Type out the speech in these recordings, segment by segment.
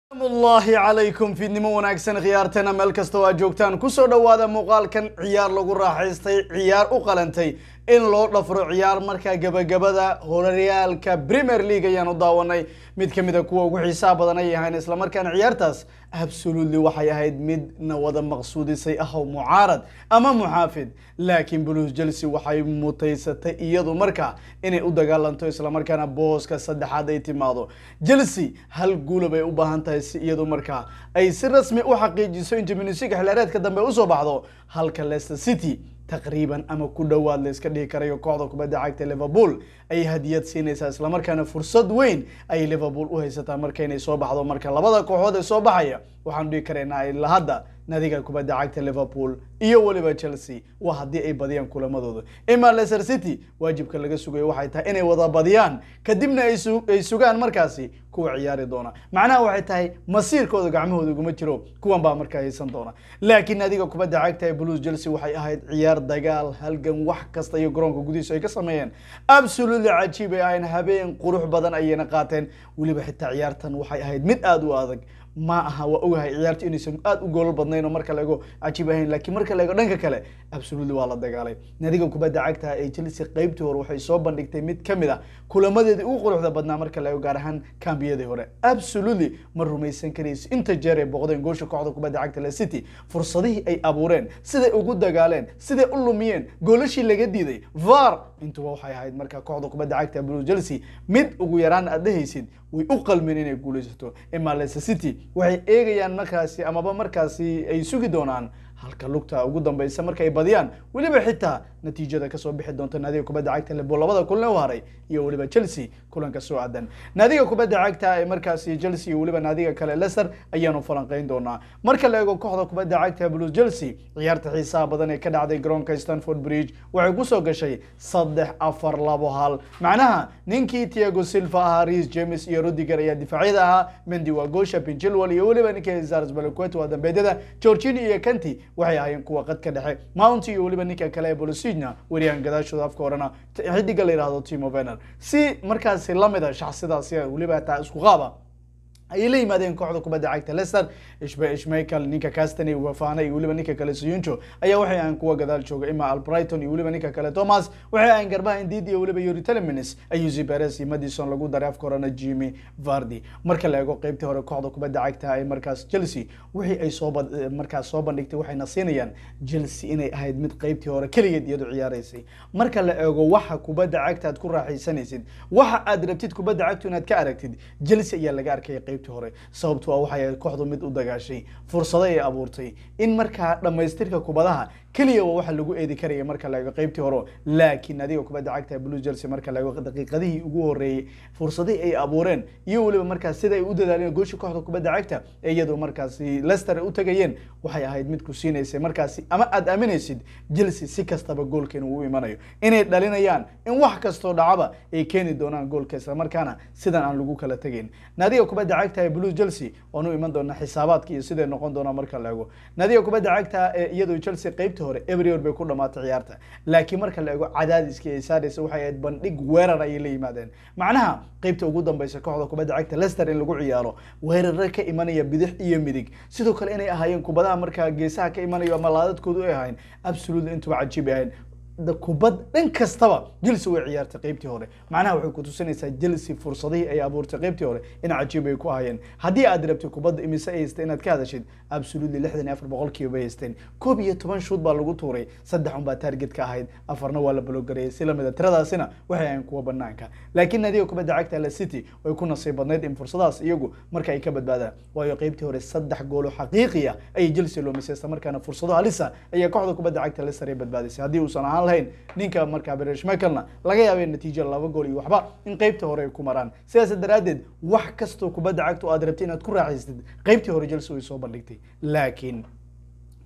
amullaahi calaykum fiidnimo wanaagsan khiyaarteena meel kasta oo aad joogtaan kusoo dhowaada muuqaalkan ciyaar lagu raaxaystay ciyaar u qalantay in loo dhafro ciyaar markaa gebagabada horyaalka premier league ayaan u daawanay mid ka mid a kuwa ugu xiisaha badan ay ahayn islamarkaana ciyaartaas absolutely waxay ahayd midna wada maqsuudisay ahow mucaarad ama muxaafid laakiin blues chelsea waxay mutaysatay iyadu markaa inay u dagaalanto islamarkaana booska saddexaad ay timaado chelsea hal guula bay u baahan tahay si iyadu markaa ay si rasmi u xaqiijiso in champions league xilaareedka dambe usoo baxdo halka leicester city taqriiban ama ku dhowaad la iska dhihi karayo kooxda kubadda cagta liverpool ayay hadiyad siinaysaa islamarkaana fursad weyn ayay liverpool u haysataa marka inay soo baxdo marka labada kooxood ee soo baxaya waxaanu dhihi karaynaa ilaa hadda nadiga kubadda cagta liverpool iyo weliba chelsea waa haddii ay badiyaan kulamadooda ima leicester city waajibka laga sugayo waxay tahay inay wada badiyaan kadibna ay su- ay sugaan markaasi kuwa ciyaari doona macnaha waxay tahay masiirkooda gacmahooda uguma jiro kuwan baa markaa haysan doona laakiin nadiga kubadda cagta ee blues chelsea waxay ahayd ciyaar dagaal halgan wax kasta iyo garoonka gudihiisa ay ka sameeyeen absolutely cajiib ay ahayn habeen qurux badan ayayna qaateen weliba xitaa ciyaartan waxay ahayd mid aada u adag ma aha waa ogahay ciyaartu inaysan aada u goolal badnayn oo marka laego cajiib ahayn laakiin marka laego dhanka kale absolutely waa la dagaalay nadiga kubadda cagta ee chelsea qeybtii hore waxay soo bandhigtay mid ka mid ah kulamadeedii ugu quruxda badnaa marka laego gaar ahaan kambiyadii hore absolutely ma rumaysan karayso inta jeer ay boqdeen goosha kooxda kubadda cagta le city fursadihii ay abuureen siday ugu dagaaleen siday u lumiyeen goolashii laga diiday var intuba waxay ahayd marka kooxda kubadda cagta blue chelsea mid ugu yaraan aad dhehaysid way u qalmeen inay guulaysato ima leicester city waxay eegayaan markaasi amaba markaasi ay sugi doonaan halka lugta ugu dambeysa marka ay badiyaan weliba xitaa natiijada kasoo bixi doonta naadiga kubadda cagta liverpool labada kulan u haray iyo weliba chelsea kulanka soo aadan naadiga kubadda cagta ee markaasi chelsea iyo weliba naadiga kale leicester ayaanu falanqeyn doonaa marka la eego kooxda kubadda cagta blues chelsea ciyaarta xiisaha badan ee ka dhacday garoonka stanford bridge waxay kusoo gashay saddex afar labo hal macnaha ninkii tiago silva ahaa reis james iyo rudiger ayaa difaacyada ahaa mendi waa gosha pinchilwell iyo weliba ninkii zars balaquet waa dambeedyada georgini iyo kanti waxay ahaayeen kuwa qadka dhexe mount iyo weliba ninka kale ee bolosina weriyahan gadaashooda afka horena xidiga la yidhahdo timo vener si markaasi lamid a shaxsidaasi weliba taa isku qaaba ayay la yimaadeen kooxda kubadda cagta leicester ishbe ishmael ninka castany wafana iyo weliba ninka kale suyuncho ayaa waxay ahayn kuwa gadaal jooga ima albrighton iyo weliba ninka kale thomas waxay ahayn garbaha indid iyo weliba yuri telemins ayusi perez iyo madison lagu daray afka horena jimmy vardy marka la eego qeybtii hore kooxda kubadda cagta ay markaas chelsea wixii ay soo markaas soo bandhigtay waxayna siinayaan chelsea inay ahayd mid qeybtii hore keligeed iyadu ciyaaraysay marka la eego waxa kubadda cagta aad ku raaxaysanaysid waxa aad rabtid kubadda cagtu inaad ka aragtid chelsea ayaa laga arkaya qeyb hore sababto a waxay ahayd kooxdu mid u dagaashay fursado ay abuurtay in markaa dhammaystirka kubadaha keliya waa waxa lagu eedi karaya marka la eego qeybtii hore laakiin adiga kubadda cagta blue chelsea marka la eego daqiiqadihii ugu horeeyey fursadihii ay abuureen iyo weliba markaas sida ay u dadaaleen goosha kooxda kubadda cagta ee iyadoo markaasi leicester ay u tagayeen waxay ahayd mid ku siinaysay markaasi ama aad aaminaysid chelsea si kastaba goolkeena uu imanaya inay dhalinayaan in wax kastoo dhacaba ay keeni doonaan goolka isla markaana sidan aan lagu kala tegayn naadiga kubadda cagta ee blue chelsea waan u iman doonaa xisaabaadka iyo siday noqon doonaa marka la eego naadiga kubadda cagta ee iyadoo chelsea qeybtii hore every bay ku dhamaatay ciyaarta laakiin marka la eego cadaadiskii ay saaraysa waxay ahayd bandhig weerar ayay la yimaadeen macnaha qeybta ugu dambeysa kooxda kubadda cagta leicester in lagu ciyaaro weerare ka imanaya bidix iyo midig sidoo kale inay ahaayeen kubadaha markaa geesaha ka imanayo ama laadadkoodu ay ahayn absolutely intuba cajiib ay ahayn kubad dhan kastaba chelsea way ciyaartay qeybtii hore macnaha waxay ku tusinaysaa chelsea fursadihii ay abuurtay qeybtii hore in cajiib ay ku hayeen haddii aad rabtay kubadda imise ay haystay inaad ka hadashid absolutely lixdan iyo afar boqolkiiba bay haysteen koob iyo toban shuud baa lagu tuuray saddex un baa target ka ahayd afarna waa la balogareeyay si lamida tiradaasina waxay ahayn kuwa banaanka laakiin nadiga kubadda cagta le city way ku nasiib badnayd in fursadaas iyagu marka ay ka badbaadaan waayo qeybtii hore saddex goolo xaqiiqiya ayay chelsea loomisay isla markaana fursado halisa ayaa kooxda kubadda cagta leicester ay badbaadisay haddii uusan ahaan lahayn ninka markaa bereshmekelna laga yaabay natiijo laba gool iyo waxba in qeybtii hore ay ku maraan sidaas daraaddeed wax kastoo kubadda cagta oo aad rabtay inaad ku raaxaysatid qeybtii hore chelsea way soo bandhigtay laakiin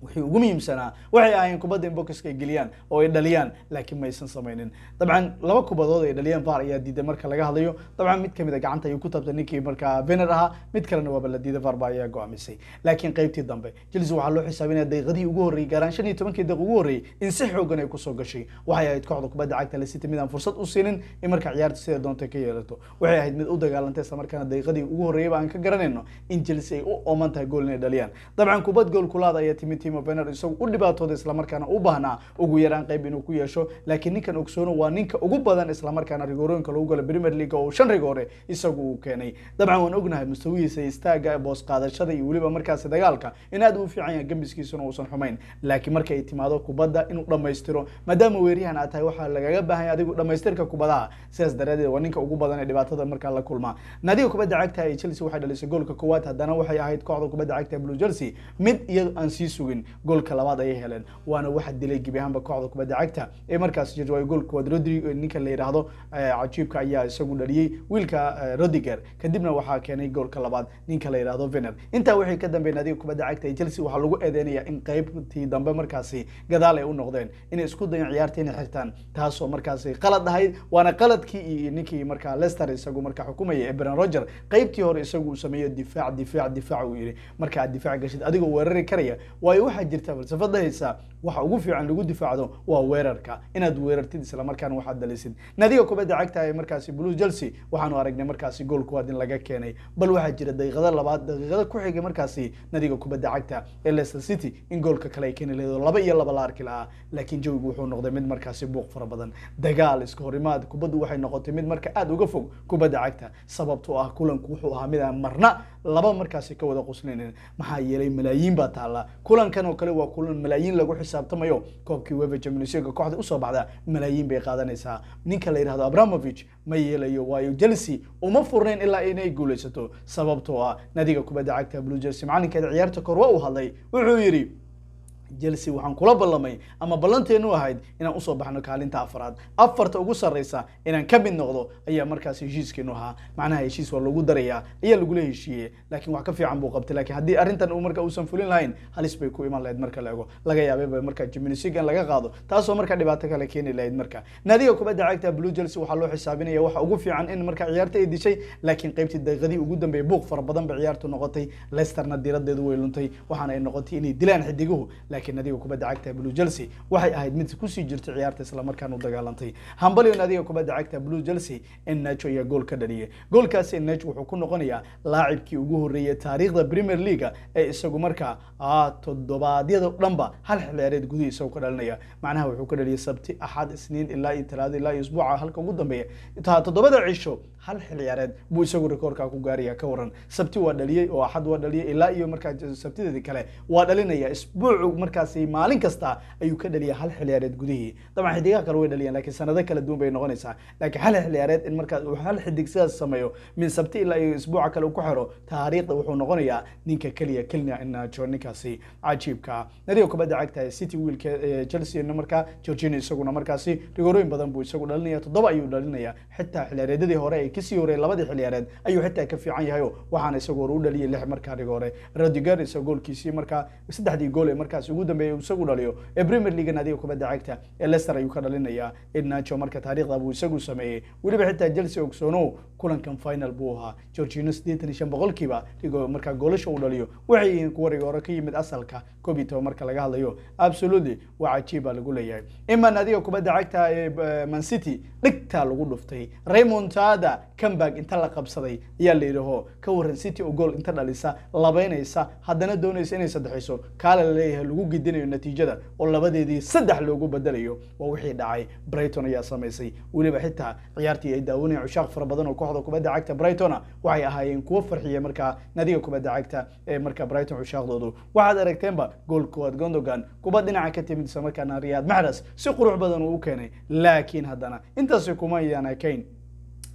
wixii ugu muhiimsanaa waxay ahaayeen kubadda in bokiska ay geliyaan oo ay dhaliyaan laakiin maysan samaynin dabcan laba kubadood ay dhaliyeen var ayaa diiday marka laga hadlayo dabcan mid kamid a gacanta ayuu ku tabtay ninkii markaa vener ahaa mid kalena waaba la diiday varba ayaa go'aamisay laakiin qaybtii dambe chelsea waxaa loo xisaabinaya daqiiqadihii ugu horreeyey gaaraan shan iyo tobankii daqiiq ugu horreeyey in si xoogan ay kusoo gashay waxay ahayd kooxda kubadda cagta Leicester mid aan fursad u siinin in marka ciyaarta sida doonta ka yeelato waxay ahayd mid u dagaalantay isla markaana daqiiqadii ugu horreeyayba aan ka garanayno in chelsea ay u ooman tahay gool inay dhaliyaan dabcan kubad gool kulaada ayaa timid timo vener isagu u dhibaatooday islamarkaana u baahnaa ugu yaraan qayb inuu ku yeesho laakiin ninkan ogsoono waa ninka ugu badan islamarkaana rigoorooyinka lagu gala premier league oo shan rigoore isagu uu keenay dabcan waan ognahay mustawihiisa istaaga boos qaadashada iyo weliba markaasi dagaalka in aad u fiican yahay gambiskiisuna uusan xumayn laakiin marka ay timaado kubadda inuu dhammaystiro maadaama weeryahan aad tahay waxaa lagaga baahan yahay adigu dhammaystirka kubadaha sidaas daraadeed waa ninka ugu badan ee dhibaatada markaa la kulmaa naadiga kubadda cagta ee chelsea waxay dhalisay goolka koowaad haddana waxay ahayd kooxda kubadda cagta ee blue jersey mid iyadu aan sii sugin goolka labaad ayay heleen waana waxa dilay gebi ahaanba kooxda kubadda cagta ee markaas jirta waa goolka koowaad rodrigo ninka la yidhaahdo cajiibka ayaa isagu dhaliyey wiilka rodiger kadibna waxaa keenay goolka labaad ninka la yidhaahdo vener intaa wixii ka dambeeyay naadiga kubadda cagta ee chelsea waxaa lagu eedeynaya in qaybtii dambe markaasi gadaal ay u noqdeen inay isku dayan ciyaarta inay xirtaan taasoo markaasi qalad ahayd waana qaladkii iyo ninkii markaa leicester isagu markaa xukumaya ee bren roger qaybtii hore isagu uu sameeyo difaac difaac difaac uu yidhi marka aad difaac gashid adigoo weerari karaya waayo waxaa jirta falsafada haysa waxa ugu fiican lagu difaacdo waa weerarka inaad weerartid islamarkaana waxaad dalisid naadiga kubadda cagta ee markaasi blue chelsea waxaanu aragnay markaasi gool kuwaad in laga keenay bal waxaa jira daqiiqada labaad daqiiqada ku xigay markaasi nadiga kubadda cagta ee leicester city in goolka kale ay keeni lahayd laba iyo laba la arki lahaa laakiin jawigu wuxuu noqday mid markaasi buuq fara badan dagaal iska horimaad kubaddu waxay noqotay mid marka aada uga fog kubadda cagta sababtoo ah kulanku wuxuu ahaa mid aan marna laba markaasi ka wada quslinin maxaa yeelay malaayiin baa taalla kulankan oo kale waa kulan malaayiin lagu xisaabtamayo koobkii wefa champions league kooxda usoo baxda malaayiin bay qaadanaysaa ninka la yidhahdo abramovich ma yeelayo waayo chelsea uma furnayn ilaa inay guulaysato sababtoo ah nadiga kubadda cagta blue jersey macalinkeeda ciyaarta kor waa uu hadlay wuxuu yidhi chelsea waxaan kula ballamay ama ballanteenu ahayd inaan usoo baxno kaalinta afraad afarta ugu sarreysa inaan ka mid noqdo ayaa markaas heshiiskeenu ahaa macnaha heshiis waa lagu darayaa ayaa lagula heshiiyey laakiin wax ka fiican buu qabtay laakiin haddii arrintan uu marka uusan fulin lahayn halis bay ku iman lahayd marka la ego laga yaabay marka jiminisig in laga qaado taasoo marka dhibaato kale keeni lahayd marka naadiga kubadda cagta blue chelsea waxaa loo xisaabinaya waxa ugu fiican in marka ciyaarta ay dishay laakiin qaybtii daqiiqadii ugu dambeeyay buuq fara badan bay ciyaartu noqotay leicesterna diiradeedu way luntay waxaana ay noqotay inay dilaan xidiguhu laakiin nadiga kubadda cagta blue chelsea waxay ahayd mid kusii jirtay ciyaarta islamarkaana u dagaalantay hambalyo nadiga kubadda cagta blue chelsea in nacho ayaa gool ka dhaliyay goolkaasi nacho wuxuu ku noqonayaa laacibkii ugu horreeyay taariikhda premier leaga ee isagu markaa toddobaadyada dhanba hal xilciyaareed gudihi isagoo ka dhalinaya macnaha wuxuu ka dhaliyay sabti axad isniin ilaa iyo talaado ilaa iyo isbuuca halka ugu dambeeya toddobada cisho hal xil ciyaareed buu isagu rikoorkaa ku gaaraya ka waran sabti waa dhaliyey oo axad waa dhaliyey ilaa iyo markaa sabtideedii kale waa dhalinaya isbuucu markaasi maalin kasta ayuu ka dhaliya hal xil ciyaareed gudihii dabcan xidigaha kale way dhaliyaan laakiin sanado kala duwan bay noqonaysaa laakiin hal xil ciyaareed in markaas uu hal xidig sidaas sameeyo min sabti ilaa iyo isbuuca kale uu ku xiro taariikhda wuxuu noqonayaa ninka keliya kelina inajo ninkaasi cajiibka nadiga kubadda cagta ee city wiilka chelsea markaa georgina isaguna markaasi rigorooyin badan buu isagu dhalinaya toddoba ayuu dhalinaya xitaa xilciyaareedyadii hore ay kasii horey labadii xilciyaareed ayuu xitaa ka fiican yahay waxaana isagu hore u dhaliyay lix markaa rigore rodiger isa goolkiisii markaa saddexdii gool ee markaas ugu dambeeyay isagu dhaliyo ee premier league nadiga kubadda cagta ee leicester ayuu ka dhalinaya inacho marka taariikhda buu isagu sameeyey weliba xitaa chelsea ogsoonow kulankan final buu ahaa georgino siddeetan iyo shan boqolkiiba markaa goolasha uu dhaliyo waxay yihiin kuwa rigore ka yimid asalka koob iyo toban marka laga hadlayo absolutely waa cajiib baa lagu leeyahay ima nadiga kubadda cagta ee man city dhigtaa lagu dhuftay raymontada comeback inta la qabsaday ayaa la yidhaho ka waran city oo gool inta dhalisa labeynaysa haddana doonaysa inay saddexayso kaale la leeyahay lagu gidinayo natiijada oo labadeedii saddex loogu bedelayo waa wixii dhacay brighton ayaa samaysay weliba xitaa ciyaartii ay daawanayeen cushaaq fara badan oo kooxda kubadda cagta brightona waxay ahaayeen kuwo farxiya markaa nadiga kubadda cagta ee markaa brighton cushaaqdoodu waxaad aragteenba gool koowaad gondogan kubad dhinaca ka timid isla markaana riyaad maxras si qurux badan uu u keenay laakiin haddana intaasi kuma ayaan ekayn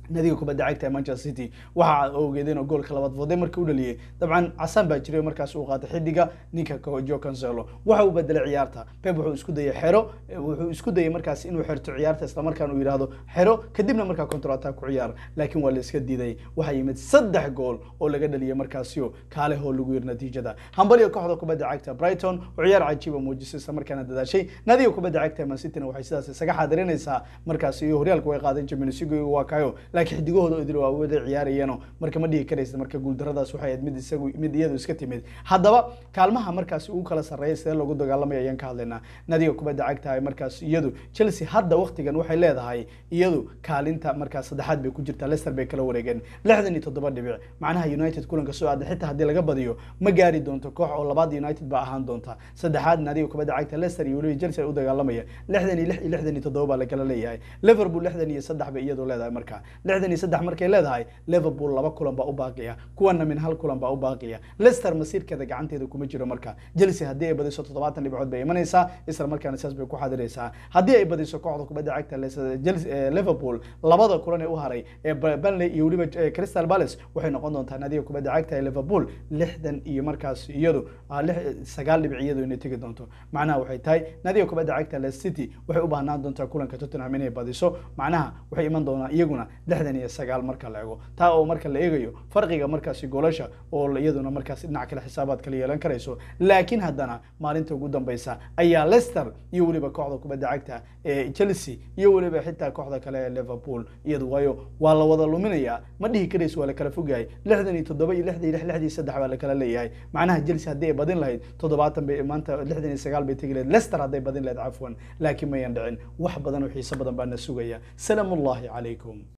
nadiga kubadda cagta ee manchester city waxa ogeedeen oo goolka labaad fooday markii u dhaliyey dabcan casaan baa jiray markaas uu qaatay xidiga ninka jo cancelo waxa uu bedelay ciyaarta pep wuxuu isku dayay xero wuxuu isku dayay markaas inuu xerto ciyaarta islamarkaana uu yidhaahdo xero kadibna markaa control attack ku ciyaar laakiin waa la iska diiday waxaa yimid saddex gool oo laga dhaliyay markaasio kaale hoo lagu yiri natiijada hambaliga kooxda kubadda cagta brighton oo ciyaar cajiiba muujisay islamarkaana dadaashay nadiga kubadda cagta man cityna waxay sidaas isaga xaadirinaysaa markaas iyo horyaalka way qaadeen champions league waa kayo laakiin xidigahooda idil waa wada ciyaarayeenoo marka ma dhihi karaysa marka guuldaradaas waxay ahayd mid isagu mid iyadu iska timid haddaba kaalmaha markaas ugu kala sarreeya sidee loogu dagaalamaya ayaan ka hadlaynaa nadiga kubadda cagta ay markaas iyadu chelsea hadda waqtigan waxay leedahay iyadu kaalinta markaas saddexaad bay ku jirtaa leicester bay kala wareegeen lixdan iyo toddoba dhibic macnaha united kulanka soo aaday xitaa haddii laga badiyo ma gaari doonto koox oo labaad united ba ahaan doonta saddexaad nadiga kubadda cagta leicester iyo weliba chelsea ay u dagaalamaya lixdan iyo lix iyo lixdan iyo toddoba baa lakala leeyahay liverpool lixdan iyo saddex bay iyadu leedahay marka lixdan iyo saddex markay leedahay liverpool laba kulan baa u baaqiya kuwana min hal kulan baa u baaqiya leicester masiirkeeda gacanteeda kuma jiro marka chelsea haddii ay badiso toddobaatan dhibcood bay imanaysaa isla markaana saas bay ku xadiraysaa haddii ay badiso kooxda kubadda cagta liverpool labada kulan ee u haray ee burnley iyo weliba crystal palace waxay noqon doontaa nadiga kubadda cagta ee liverpool lixdan iyo markaas iyadu sagaal dhibic iyadu inay tegi doonto macnaha waxay tahay nadiga kubadda cagta leicester city waxay u baahnaan doontaa kulanka tottenham inay badiso macnaha waxay iman doonaa iyaguna lixdan iyo sagaal marka la eego taa oo marka la eegayo farqiga markaasi goolasha oo iyaduna markaas dhinac kale xisaabaad kala yeelan karayso laakiin haddana maalinta ugu dambeysa ayaa leicester iyo weliba kooxda kubadda cagta ee chelsea iyo weliba xitaa kooxda kale ee liverpool iyadu waayo waa la wada luminayaa ma dhihi karayso waa la kala fogyahay lixdan iyo toddoba iyo lixdan iyo lix lixdii saddex baa la kala leeyahay macnaha chelsea haddii ay badin lahayd toddobaatan bay maanta lixdan iyo sagaal bay tegi lahayd leicester hadday badin lahayd cafwan laakiin mayan dhicin wax badan oo xiiso badan baa na sugaya salaamu ullahi calaykum